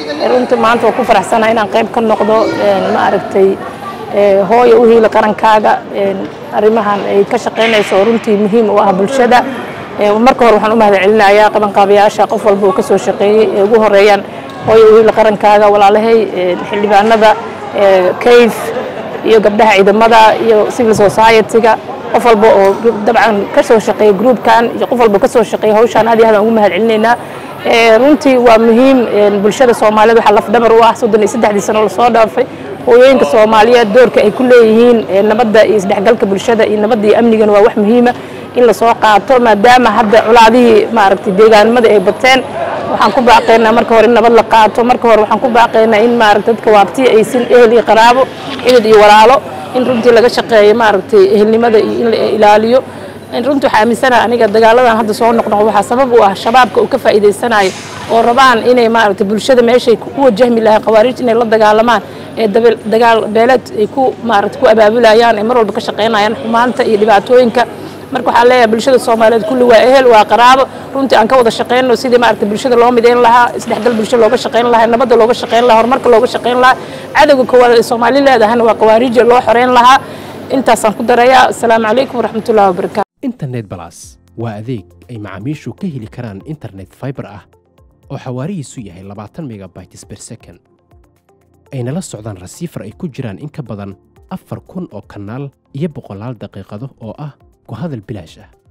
runtii maanta waa ku faraxsanahay inaan qayb ka noqdo ma aragtay hooya u hiila qarankaaga arrimahan ay ka shaqaynayso oo runtii muhiim u ah bulshada marka hore waxaan u mahad celinayaa qabanqaabayaasha qof walba uu ka soo shaqeeyey ee ugu horeeyaan hooya u hiila qarankaaga walaalahay xildhibaanada kayf iyo gabdhaha ciidamada iyo civil society-ga qof walba oo dabcan ka soo shaqeeya groupkan iyo qof walba ka soo shaqeeya hawshaan aad iyo aad aan ugu mahad celinaynaa runtii waa muhiim bulshada soomaaliyeed waxaa lafdhabar u ah soddon iyo saddexdii sano lasoo dhaafay hooyooyinka soomaaliyeed doorka ay ku leeyihiin nabadda iyo isdhexgalka bulshada iyo nabadda iyo amnigana waa wax muhiima in lasoo qaato maadaama hadda colaadihii maaragtay deegaanimada ay bateen waxaan ku baaqaynaa marka hore in nabad la qaato marka hore waxaan ku baaqaynaa in maaragtay dadka waabtiya aysin ehel iyo qaraabo xidid iyo walaalo in runtii laga shaqeeyo maaragtay ehelnimada iyo in la ilaaliyo runtii waxaa aaminsanaha aniga dagaaladan hadda soo noqnoqo waxaa sabab u ah shabaabka uu ka faa'iidaysanayo oo rabaan inay maaragtay bulshada meeshay ku wajahmi lahay khawaariij inay la dagaalamaan ee dagaal beeleed ay ku maaragtay ku abaabulayaan ee mar walba ka shaqaynayaan xumaanta iyo dhibaatooyinka marka waxaa leeyahay bulshada soomaaliyeed kulli waa ehel waa qaraabo runtii aan ka wada shaqayno sidii maaragtay bulshada loo midayn lahaa isdhexgal bulsho looga shaqayn lahaa nabadda looga shaqayn lahaa horumarka looga shaqayn lahaa cadowga koowaad ee soomaali leedahana waa khawaariija loo xoreyn lahaa intaasaan ku darayaa asalaamu calaykum waraxmatullahi wabarakaatu internet balas waa adeeg ay macaamiishu ka heli karaan internet fiber ah oo xawaarihiisu yahay labaatan megabytes per second ayna la socdaan rasiifar ay ku jiraan in ka badan afar kun oo kanaal iyo boqolaal daqiiqado oo ah ku hadal bilaash ah